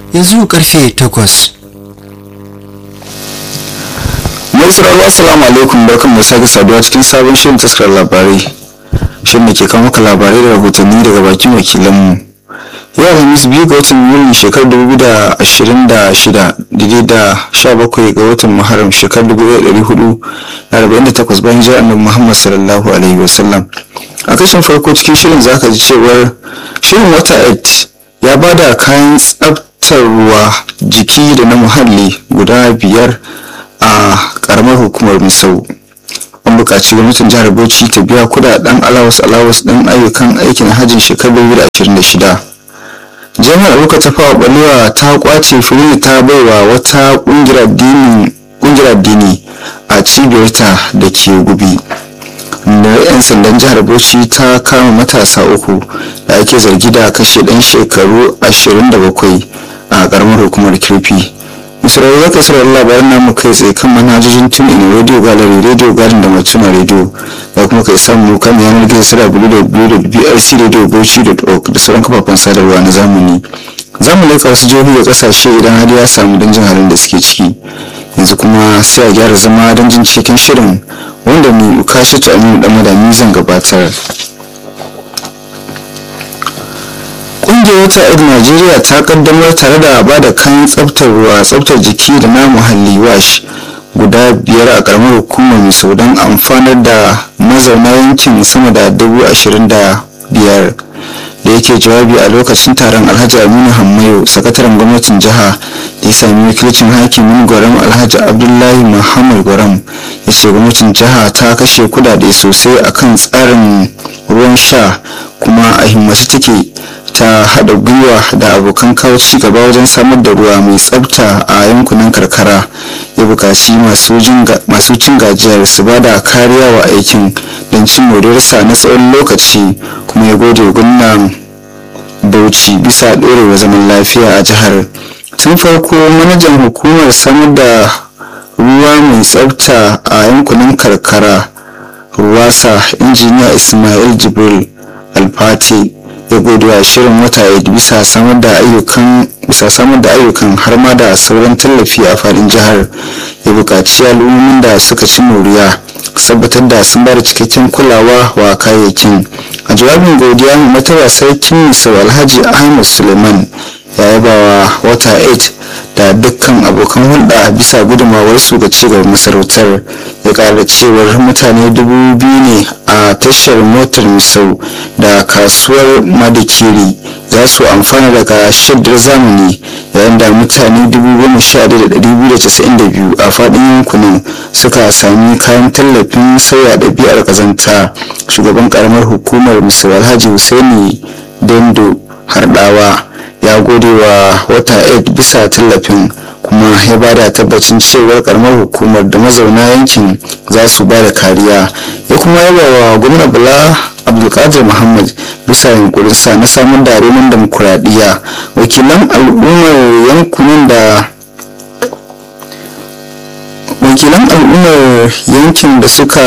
yanzu karfe takwas mai sauraro assalamu alaikum barkan mu sake saduwa cikin sabon shirin taskar labarai shirin da ke kawo maka labarai da rahotanni daga bakin wakilanmu yau alhamis biyu ga watan yulin shekarar dubu da ashirin da shida daidai da sha bakwai ga watan muharram shekarar dubu da ɗari hudu da arba'in da takwas bayan jiran annabi muhammad sallallahu alaihi wasallam a kashin farko cikin shirin zaka ji cewar shirin wata ed ya ba da kayan tsaftar ruwa jiki da na muhalli guda biyar a karamar hukumar misau an buƙaci gwamnatin jihar bauchi ta biya kudaden alawas alawas ɗin ayyukan aikin hajjin shekarar 2026 jami'ar abuka ta fawa balewa ta kwace fiye ta baiwa wata ƙungiyar addini a cibiyarta da ke gubi da 'yan sandan jihar bauchi ta kama matasa uku da ake zargi da kashe ɗan shekaru 27 a ƙaramar hukumar kirfi misraeli ya kasar labaran namu kai tsaye kan manhajojin tun in radio gallery radio garden da matuna radio da kuma kai samu kan yanar gizo sara www.brcradiobauchi.org da sauran kafafen sadarwa na zamani za mu leka wasu jihohi da kasashe idan hali ya samu don jin halin da suke ciki yanzu kuma sai a gyara zama don jin cikin shirin wanda mai ukashi ta aminu dan madami zan gabatar kungiyar wata ed najeriya ta kaddamar tare da ba da kayan tsaftar ruwa tsaftar jiki da na muhalli wash guda biyar a karamar hukumar misau don amfanar da mazauna yankin sama da dubu ashirin da biyar da yake jawabi a lokacin taron alhaji aminu hammayo sakataren gwamnatin jiha da ya sami wakilcin hakimin gwaram alhaji abdullahi muhammad gwaram ya ce gwamnatin jiha ta kashe kudade sosai akan tsarin ruwan sha kuma a himmatu take ta haɗa gwiwa da abokan kawo ci gaba wajen samar da ruwa mai tsafta a yankunan karkara ya buƙaci masu cin gajiyar su ba da kariya wa aikin don cin moriyarsa na tsawon lokaci kuma ya gode gwamnan bauchi bisa ɗorewa zaman lafiya a jihar tun farko manajan hukumar samar da ruwa mai tsafta a yankunan karkara ruwasa injiniya ismail jibril alfati ya gode wa shirin wata aid bisa samar da ayyukan bisa samar da ayyukan har ma da sauran tallafi a fadin jihar ya buƙaci al'ummomin da suka ci moriya tabbatar da sun bada cikakken kulawa wa kayayyakin a jawabin godiya mai mataba sarkin misau alhaji ahmad suleiman ya yaba wa wata 8 da dukkan abokan hulɗa bisa gudunmawarsu ga cigaban masarautar ya ƙara cewar mutane dubu biyu ne a tashar motar misau da kasuwar madikiri za su amfana daga shaddar zamani yayin da mutane 11,292 a faɗin yankunan suka sami kayan tallafin sauya ɗabi'ar ƙazanta shugaban ƙaramar hukumar misau alhaji husaini dendo harɗawa ya gode wa wata aid bisa tallafin kuma ya ba da tabbacin cewar karamar hukumar da mazauna yankin za su ba da kariya ya kuma yaba wa gwamna bala abdulkadir muhammad bisa yunkurinsa na samun da roman demokuraɗiyya wakilan al'ummar yankunan da wakilan al'ummar yankin da suka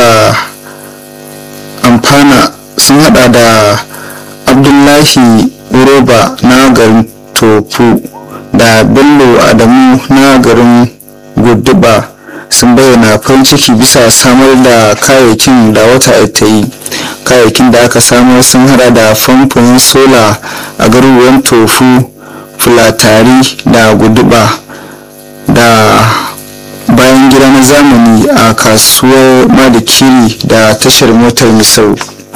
amfana sun hada da abdullahi roba na garin tofu da bello adamu na garin guduba sun bayyana farin ciki bisa samar da kayayyakin da wata ta yi kayayyakin da aka samar sun hada da famfon sola a garuruwan tofu fulatari da guduba da bayan gida na zamani a kasuwar madikiri da tashar motar misau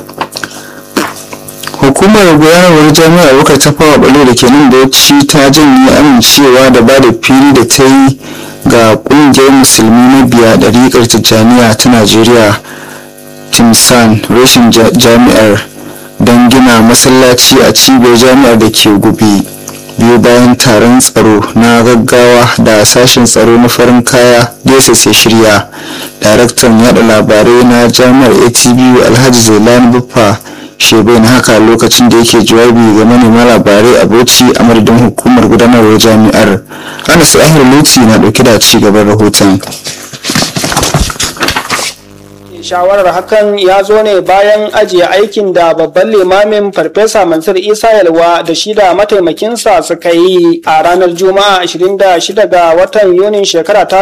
hukumar gudanarwar jami'ar wukar ta fawa balo da ke nan bauchi ta janye amincewa da ba da fili da ta yi ga kungiyar musulmi na biya ɗariƙar tijjaniya ta najeriya timsan rashin jami'ar don gina masallaci a cibiyar jami'ar da ke gubi biyu bayan taron tsaro na gaggawa da sashen tsaro na farin kaya dss ya shirya daraktan yada labarai na jami'ar atbu alhaji zailani buffa shebe na haka lokacin da yake jawabi ga manema labarai a bauchi a madadin hukumar gudanarwar jami'ar anas ahir luti na dauke da ci gaban rahoton shawarar hakan ya zo ne bayan ajiye aikin da babban limamin farfesa mansur isa yalwa da shi da mataimakinsa suka yi a ranar juma'a 26 ga watan yunin shekara ta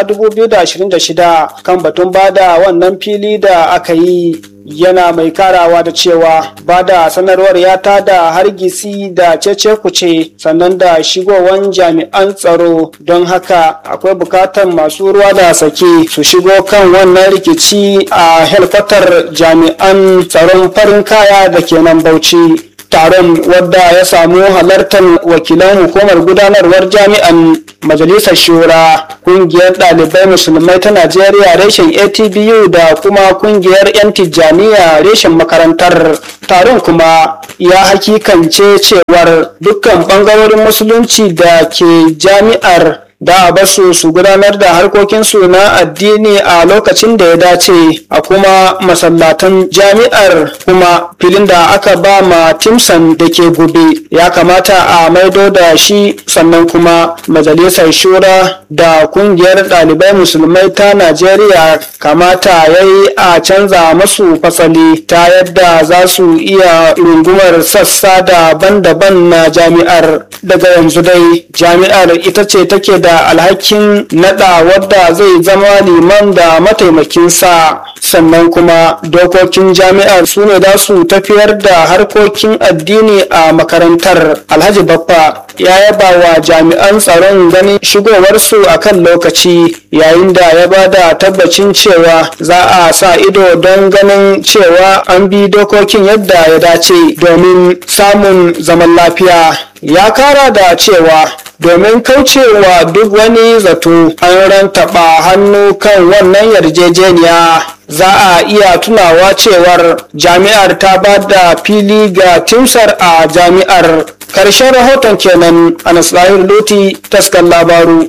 2026 kan batun bada wannan fili da aka yi yana mai karawa da cewa ba da sanarwar ya tada hargitsi da cece kuce sannan da shigowan jami'an tsaro don haka akwai bukatar masu ruwa da sake su shigo kan wannan rikici a helkwatar jami'an tsaron farin kaya da ke nan bauchi taron wadda ya samu halartar wakilan hukumar gudanarwar jami'an majalisar shura kungiyar ɗalibai musulmai ta najeriya reshen atbu da kuma kungiyar 'yan tijjaniya reshen makarantar taron kuma ya hakikance cewar dukkan ɓangarorin musulunci da ke jami'ar da a basu su gudanar da harkokinsu na addini a lokacin da ya dace a kuma masallatan jami'ar kuma filin da aka ba ma timson da ke gobe ya kamata a maido da shi sannan kuma majalisar shura da kungiyar ɗalibai musulmai ta najeriya kamata ya yi a canza masu fasali ta yadda za su iya rungumar sassa daban-daban na jami'ar daga yanzu dai jami'ar ita ce take da alhakin nada wadda zai zama liman da mataimakinsa sannan kuma dokokin jami'ar su ne za su tafiyar da harkokin addini a makarantar alhaji baffa ya yaba wa jami'an tsaron ganin shigowarsu a kan lokaci yayin da ya ba da tabbacin cewa za a sa ido don ganin cewa an bi dokokin yadda ya dace domin samun zaman lafiya ya kara da cewa domin kaucewa duk wani zato an rantaba hannu kan wannan yarjejeniya za a iya tunawa cewar jami'ar ta ba da fili ga timsar a jami'ar karshen rahoton kenan a nasirahir loti taskan labaru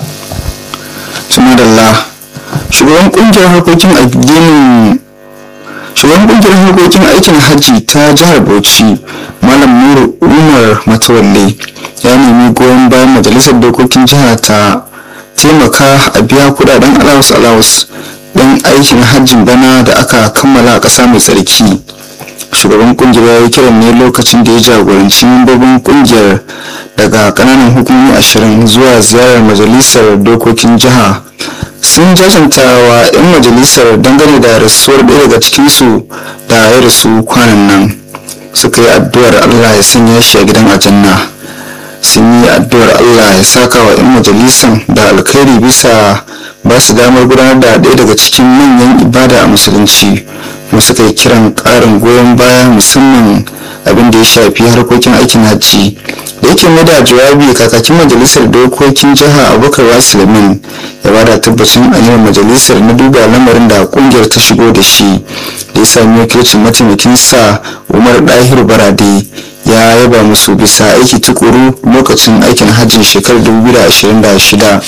sunadallah shugaban kungiyar harkokin addinin shugaban kungiyar harkokin aikin hajji ta jihar bauchi malam nuru umar matawalle ya nemi goyon bayan majalisar dokokin jiha ta taimaka a biya kudaden alawus alawus don aikin hajjin bana da aka kammala a ƙasa mai tsarki shugaban kungiyar ya yi kiran ne lokacin da ya jagoranci membobin kungiyar daga kananan hukumomi ashirin zuwa ziyarar majalisar dokokin jiha sun jajanta wa 'yan majalisar dangane da rasuwar ɗaya daga cikinsu da ya rasu kwanan nan suka yi addu'ar allah ya sanya shi a gidan aljanna sun yi addu'ar allah ya saka wa 'yan majalisan da alkhairi bisa ba su damar gudanar da ɗaya daga cikin manyan ibada a musulunci kuma suka yi kiran ƙarin goyon baya musamman abin da ya shafi harkokin aikin hajji da yake mai da jawabi kakakin majalisar dokokin jiha abubakar wasilamin ya bada tabbacin aniyar majalisar na duba lamarin da kungiyar ta shigo da shi da ya sami wakilcin mataimakin sa umar dahiru barade ya yaba musu bisa aiki tukuru lokacin aikin hajjin shekarar 2026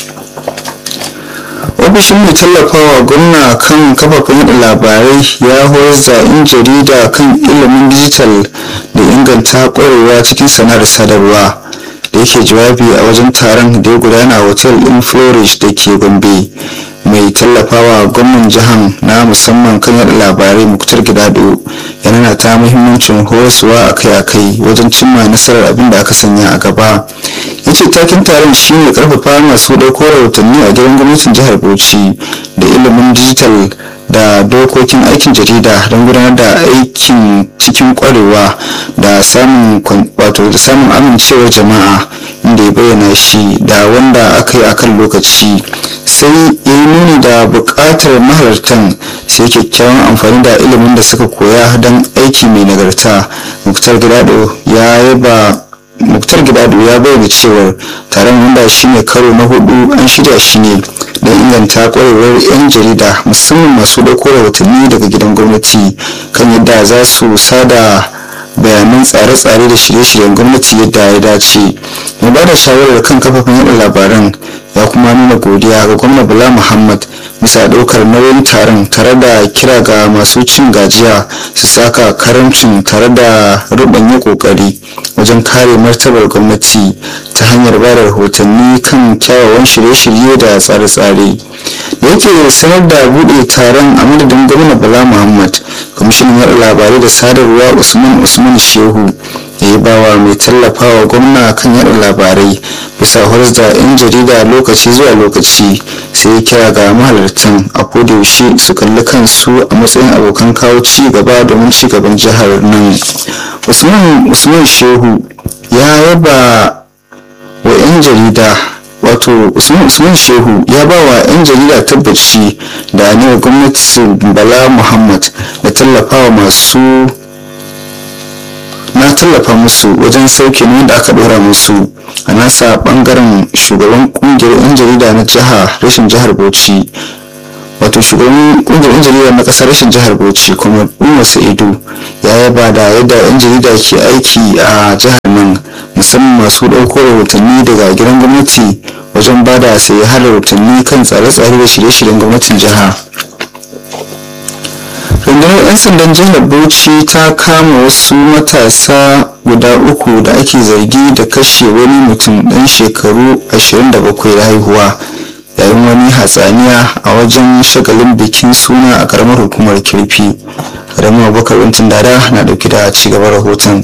ofishin mai tallafawa gwamna kan kafafen yada labarai ya horar da 'yan jarida kan ilimin dijital da inganta kwarewa cikin sana'ar sadarwa da yake jawabi a wajen taron da ya gudana a hotel din florish da ke gombe mai tallafawa gwamnan jihan na musamman kan yada labarai muktar gidado yana ta muhimmancin horaswa akai-akai wajen cimma nasarar abin da aka sanya a gaba yace takin taron shine karfafa masu ɗauko rahotanni a gidan gwamnatin jihar bauchi da ilimin dijital da dokokin aikin jarida don gudanar da aikin cikin kwarewa da samun wato da samun amincewar jama'a inda ya bayyana shi da wanda aka yi akan lokaci sai ya yi nuni da buƙatar mahalartan sai kyakkyawan amfani da ilimin da suka koya don aiki mai nagarta muktar gidado ya yaba muktar gidado ya bayyana cewar taron wanda shine karo na hudu an shirya shi ne don inganta kwarewar 'yan jarida musamman masu dauko rahotanni daga gidan gwamnati kan yadda za su sada bayanan tsare-tsare da shirye-shiryen gwamnati yadda ya dace mai ba da shawarar kan kafafen yada labaran ya kuma nuna godiya ga gwamna bala muhammad bisa ɗaukar nauyin taron tare da kira ga masu cin gajiya su saka karamcin tare da rubanya kokari wajen kare martabar gwamnati ta hanyar ba da rahotanni kan kyawawan shirye-shirye da tsare-tsare da yake sanar da buɗe taron a madadin gwamna bala muhammad kwamishinan yaɗa labarai da sadarwa usman usman shehu ya yi bawa mai tallafawa gwamna kan yada labarai bisa horas da 'yan jarida lokaci zuwa lokaci sai ya kira ga mahalartan a yaushe su kalli kansu a matsayin abokan kawo ci gaba domin ci gaban jihar nan usman shehu ya yaba wa 'yan jarida wato usman shehu ya ba wa 'yan jarida tabbaci da ne gwamnati bala muhammad da tallafawa masu na tallafa musu wajen sauke ne da aka dora musu a nasa bangaren shugaban kungiyar 'yan jarida na jiha rashin jihar bauchi wato shugaban kungiyar 'yan jarida na kasar rashin jihar bauchi kuma umar sa'idu ya yaba da yadda 'yan jarida ke aiki a jihar nan musamman masu ɗauko rahotanni daga gidan gwamnati wajen ba da sayi har rahotanni kan tsare-tsare da shirye-shiryen gwamnatin jiha rundunar 'yan sandan jihar bauchi ta kama wasu matasa guda uku da ake zargi da kashe wani mutum ɗan shekaru 27 da haihuwa yayin wani hatsaniya a wajen shagalin bikin suna a karamar hukumar kirfi karamin abubakar wantin dada na dauke da cigaban rahoton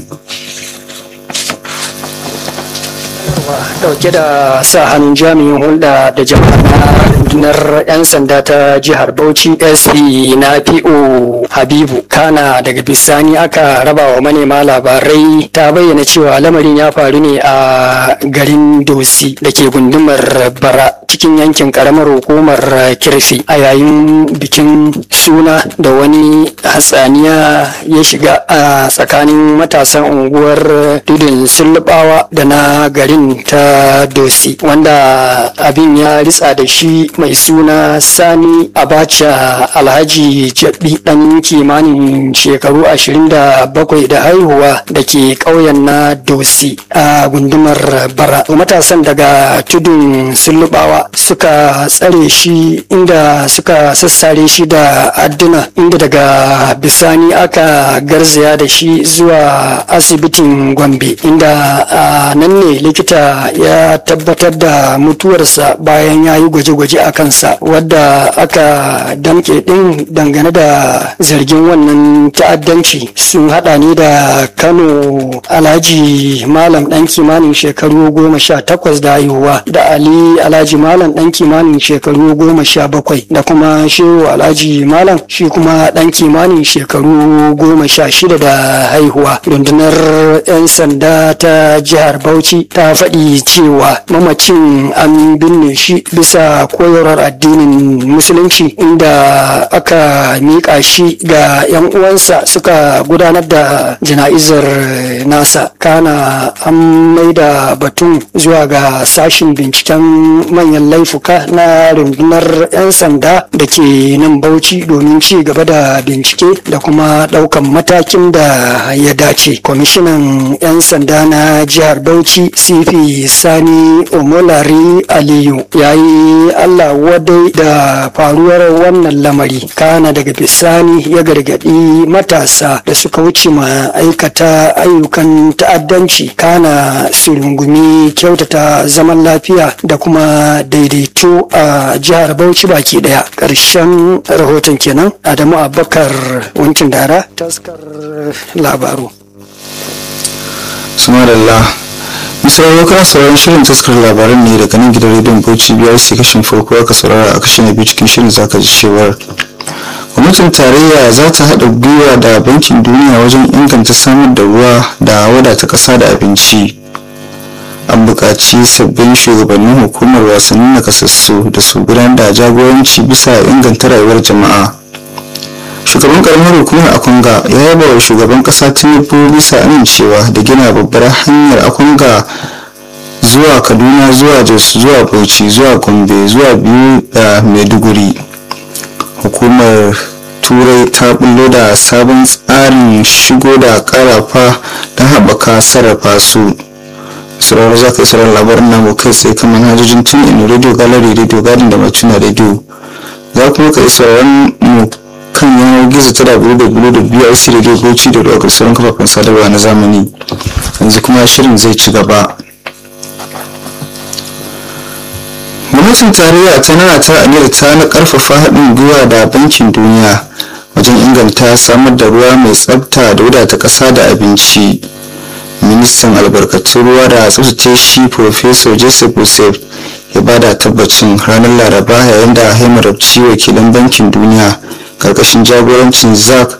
dauke da sa hannun jami'in hulɗa da jama'a na rundunar 'yan sanda ta jihar bauchi sp na po habibu kana daga bisani aka raba wa manema labarai ta bayyana cewa lamarin ya faru ne a garin dosi da ke gundumar bara cikin yankin karamar hukumar kirfi a yayin bikin suna da wani hatsaniya ya shiga a tsakanin matasan unguwar tudun sullubawa da na garin ta dosi wanda abin ya ritsa da shi mai suna sani abacha alhaji jabi dan kimanin shekaru 27 da haihuwa da ke ƙauyen na dosi a gundumar bara matasan daga tudun sullubawa suka tsare shi inda suka sassare shi da adduna inda daga bisani aka garzaya da shi zuwa asibitin gombe inda a nan ne likita ya tabbatar da mutuwarsa bayan ya yi gwaje-gwaje a kansa wadda aka damke din dangane da zargin wannan ta'addanci sun hada ne da kano alhaji malam dan kimanin shekaru goma sha takwas da haihuwa da ali alhaji malam dan kimanin shekaru goma sha bakwai da kuma shehu alhaji malam shi kuma dan kimanin shekaru goma sha shida da haihuwa rundunar 'yan sanda ta jihar bauchi ta faɗi cewa mamacin an binne shi bisa koyarwar addinin musulunci inda aka miƙa shi ga 'yan uwansa suka gudanar da jana'izar nasa kana an maida batun zuwa ga sashin binciken manyan laifuka na rundunar 'yan sanda da ke nan bauchi domin ci gaba da bincike da kuma ɗaukan matakin da ya dace kwamishinan 'yan sanda na jihar bauchi cp sani omolari aliyu ya yi allah wadai da faruwar wannan lamari kana daga bisani ya gargaɗi matasa da suka wuce ma aikata ayyukan ta'addanci kana su rungumi kyautata zaman lafiya da kuma daidaito a jihar bauchi baki daya ƙarshen rahoton kenan adamu abubakar wankin dara taskar labaru sumarallah misali kana sauraron shirin taskar labaran ne daga nan gidan rediyon bauchi biyar sai kashin farko aka saurara a kashin na biyu cikin shirin zaka ji cewar gwamnatin tarayya za ta haɗa gwiwa da bankin duniya wajen inganta samar da ruwa da wadata ƙasa da abinci an buƙaci sabbin shugabannin hukumar wasannin nakasassu da su gudanar da jagoranci bisa inganta rayuwar jama'a shugaban karamar hukumar akunga ya yaba wa shugaban kasa tinubu bisa amincewa da gina babbar hanyar akunga zuwa kaduna zuwa jos zuwa bauchi zuwa gombe zuwa biyu da maiduguri hukumar turai ta bullo da sabon tsarin shigo da karafa don haɓaka sarrafa su sauraro za ka yi sauraron labarin namu kai tsaye kan manhajojin tun in radio gallery radio garden da matuna radio za kuma ka yi sauraron mu kan yanar gizo ta www.brc radio bauchi da daukar sauran kafafen sadarwa na zamani yanzu kuma shirin zai ci gaba gwamnatin tarayya ta nana ta aniyar ta na karfafa haɗin gwiwa da bankin duniya wajen inganta samar da ruwa mai tsabta da wadata ƙasa da abinci ministan albarkatun ruwa da tsabtace shi professor joseph joseph ya bada tabbacin ranar laraba yayin da haimarabci wakilan bankin duniya karkashin jagorancin zak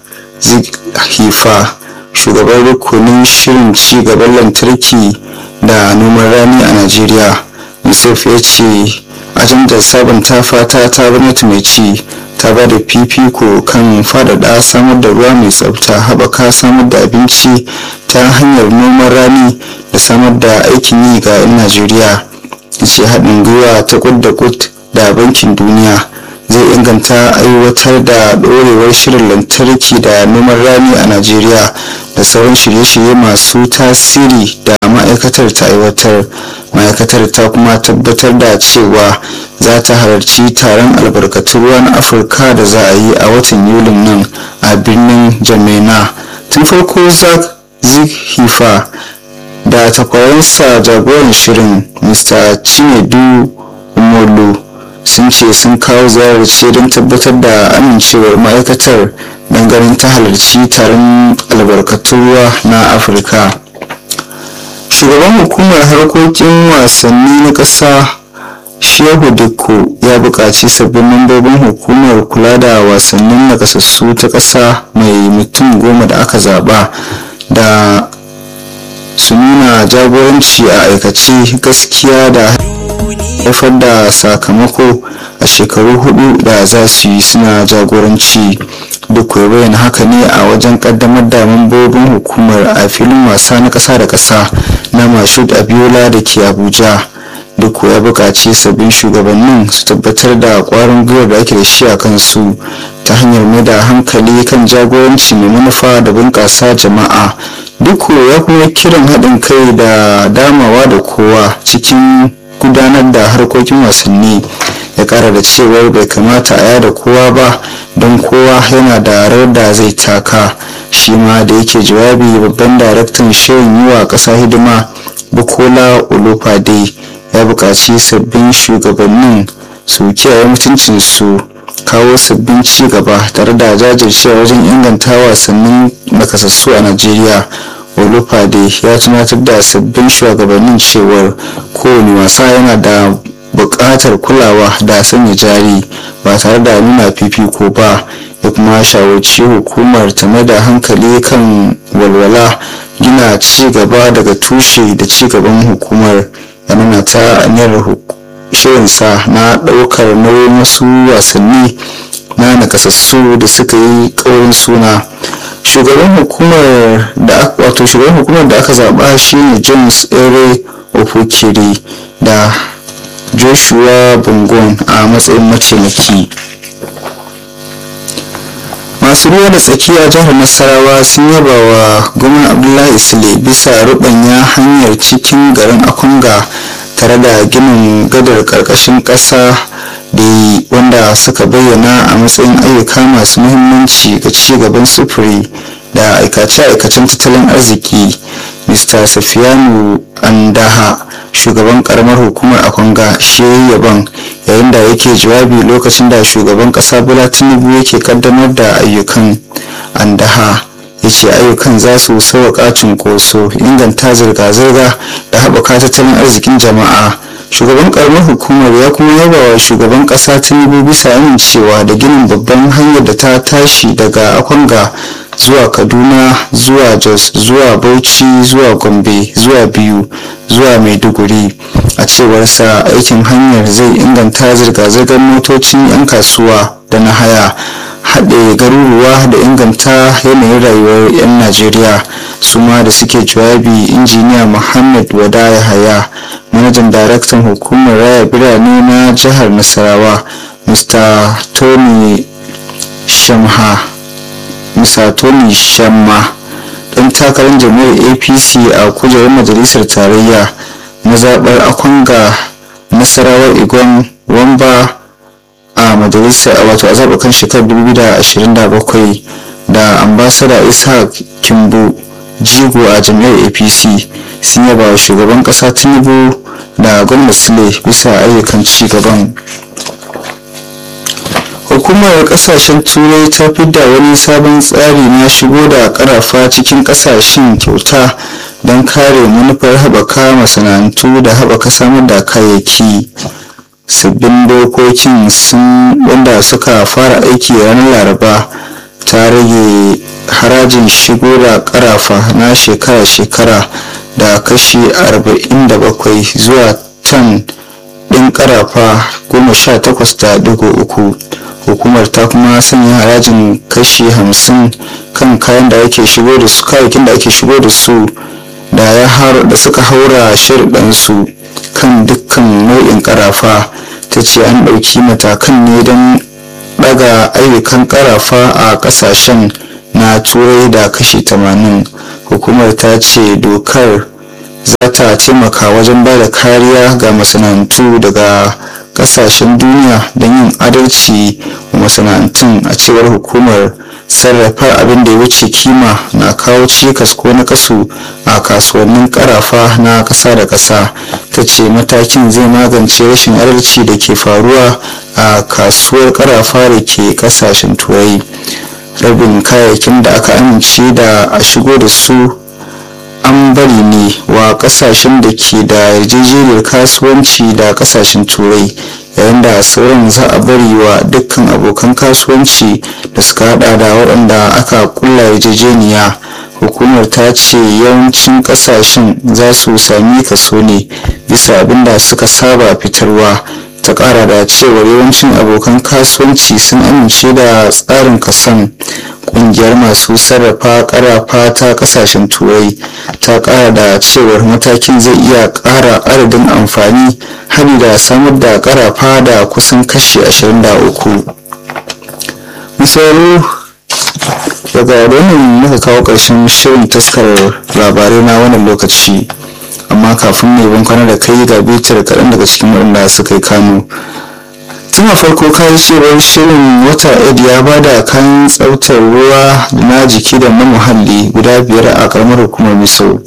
hifa shugaban rukunin shirin ci gaban lantarki da noman rani a najeriya yusuf ya ce ajandar sabunta fata ta gwamnati mai ci ta ba da fifiko kan faɗaɗa samar da ruwa mai tsafta haɓaka samar da abinci ta hanyar noman rani da samar da aikin yi ga 'yan najeriya ce haɗin gwiwa ta kud da kud da bankin duniya zai inganta aiwatar da ɗorewar shirin lantarki da noman rani a najeriya da sauran shirye-shirye masu tasiri da ma'aikatar ta aiwatar ma'aikatar ta kuma tabbatar da cewa za ta halarci taron albarkatun ruwa na afirka da za a yi a watan yulin nan a birnin jamena tun farko zak hifa da takwaransa jagoran shirin mr chinedu umolu sun ce sun kawo ziyarar ce don tabbatar da amincewar ma'aikatar ganin ta halarci taron albarkatun ruwa na afirka shugaban hukumar harkokin wasanni na ƙasa shehu dikko ya buƙaci sabbin mambobin hukumar kula da wasannin nakasassu ta ƙasa mai mutum goma da aka zaɓa da su nuna jagoranci a aikace gaskiya da haifar da sakamako a shekaru hudu da za su yi suna jagoranci duk ya bayyana haka ne a wajen kaddamar da mambobin hukumar a filin wasa na kasa da kasa na mashud abiola da ke abuja duk ya buƙaci sabbin shugabannin su tabbatar da ƙwarin gwiwar da ake da shi a kansu ta hanyar mai da hankali kan jagoranci mai manufa da bunƙasa jama'a duk ya kuma kiran haɗin kai da damawa da kowa cikin gudanar da harkokin wasanni ya kara da cewar bai kamata a yada kowa ba don kowa yana da rawar da zai taka shi ma da yake jawabi babban daraktan shirin yi wa ƙasa hidima bukola olufade ya buƙaci sabbin shugabannin su kiyaye mutuncinsu kawo sabbin ci gaba tare da jajircewa wajen inganta wasannin nakasassu a najeriya olufade ya tunatar da sabbin shugabannin cewar kowane wasa yana da buƙatar kulawa da sanya jari ba tare da nuna fifiko ba ya kuma shawarci hukumar ta mai da hankali kan walwala gina ci gaba daga tushe da ci gaban hukumar ya nuna ta aniyar shirinsa na ɗaukar nauyin wasu wasanni na nakasassu da suka yi ƙaurin suna shugaban hukumar da wato shugaban hukumar da aka zaba shine james ere ofukiri da joshua bungon a matsayin mataimaki masu ruwa da tsaki a jihar nasarawa sun yaba wa gwamnan abdullahi sule bisa rubanya hanyar cikin garin akunga tare da ginin gadar karkashin kasa da wanda suka bayyana a matsayin ayyuka masu muhimmanci ga ci gaban sufuri da aikace-aikacen tattalin arziki mr safiyanu andaha shugaban karamar hukumar akwanga shi yaban yayin da yake jawabi lokacin da shugaban kasa bola tinubu yake kaddamar da ayyukan andaha ya ce ayyukan za su sauƙaƙa cunkoso inganta zirga-zirga da haɓaka tattalin arzikin jama'a shugaban karamar hukumar ya kuma yaba wa shugaban kasa tinubu bisa amincewa da ginin babban hanyar da ta tashi daga akwanga zuwa kaduna zuwa jos zuwa bauchi zuwa gombe zuwa biyu zuwa maiduguri a cewarsa aikin hanyar zai inganta zirga-zirgar motocin 'yan kasuwa da na haya haɗe garuruwa da inganta yanayin rayuwar 'yan najeriya su ma da suke jawabi injiniya muhammad wada yahaya manajan daraktan hukumar raya birane na jihar nasarawa mr tony shamha mr tony shamma ɗan takarar jam'iyyar apc a kujerar majalisar tarayya mazaɓar akwanga nasarawar igon wamba a majalisar wato a zaɓukan shekarar 2027 da ambasada ishaq kimbu jigo a jam'iyyar apc sun yaba wa shugaban ƙasa tinubu da gwamnati sule bisa ayyukan ci gaban hukumar kasashen turai ta fidda wani sabon tsari na shigo da karafa cikin kasashen kyauta don kare manufar haɓaka masana'antu da haɓaka samar da kayayyaki sabbin dokokin sun wanda suka fara aiki ranar laraba ta rage harajin shigo da karafa na shekara-shekara da kashi 47 zuwa tan ɗin karafa 18.3 hukumar ta kuma sanya harajin kashi 50 kan kayan da ake shigo da su kayayyakin da ake shigo da su da ya da suka haura su kan dukkan nau'in karafa ta ce an ɗauki matakan ne don ɗaga ayyukan karafa a ƙasashen na turai da kashi 80 hukumar ta ce dokar za ta taimaka wajen ba da kariya ga masana'antu daga kasashen duniya don yin adalci wa masana'antun a cewar hukumar sarrafa abin da ya wuce kima na kawo cikas ko na kasu a kasuwannin karafa na ƙasa da ƙasa ta ce matakin zai magance rashin adalci da ke faruwa a kasuwar karafa da ke ƙasashen turai rabin kayayyakin da aka amince da a shigo da su an bari ne wa kasashen da ke da yarjejeniyar kasuwanci da kasashen turai yayin da sauran za a bari wa dukkan abokan kasuwanci da suka hada da waɗanda aka kulla yarjejeniya hukumar ta ce yawancin kasashen za su sami kaso ne bisa abin da suka saba fitarwa ta kara da cewar yawancin abokan kasuwanci sun amince da tsarin kasan kungiyar masu sarrafa karafa ta kasashen turai ta kara da cewar matakin zai iya kara adadin amfani hari da samar da karafa da kusan kashi 23 misali daga wannan muka kawo ƙarshen shirin taskar labarai na wannan lokaci amma kafin ne ban kwana da kai ga bitar kaɗan daga cikin waɗanda suka yi kano tun a farko kayi cewar shirin wata ed ya ba da kayan tsaftar ruwa na jiki da na muhalli guda biyar a karamar hukumar miso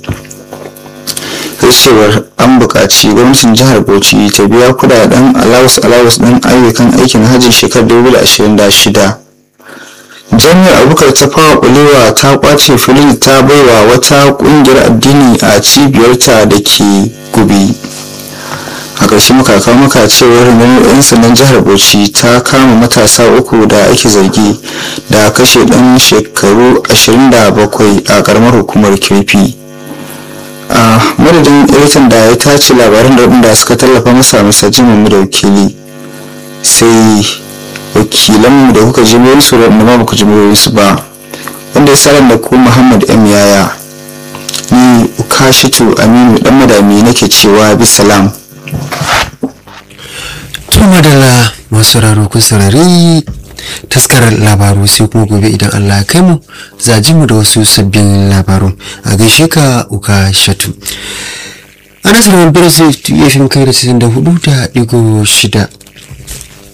kai cewar an buƙaci gwamnatin jihar bauchi ta biya kudaden alawus alawus ɗin ayyukan aikin hajji shekarar 2026 jami'ar abubakar ta fawa kulewa ta kwace filin ta baiwa wata kungiyar addini a cibiyarta da ke gubi a ƙarshe muka kawo maka cewar rundunar 'yan sandan jihar bauchi ta kama matasa uku da ake zargi da kashe ɗan shekaru 27 a ƙaramar hukumar kirfi a madadin editan da ya tace labaran da waɗanda suka tallafa masa masa jimin da wakili sai wakilanmu da kuka ji su da wanda ba ku ji su ba wanda ya sanar da ku muhammad m yaya ni ukashitu aminu dan madami nake cewa bisalam to madalla masu raro kun saurari taskarar labaru sai kuma gobe idan allah ya kai mu za ji mu da wasu sabbin labaru a gaishe ka uka shatu a nasarar birnin ya fi kai da 94 da digo shida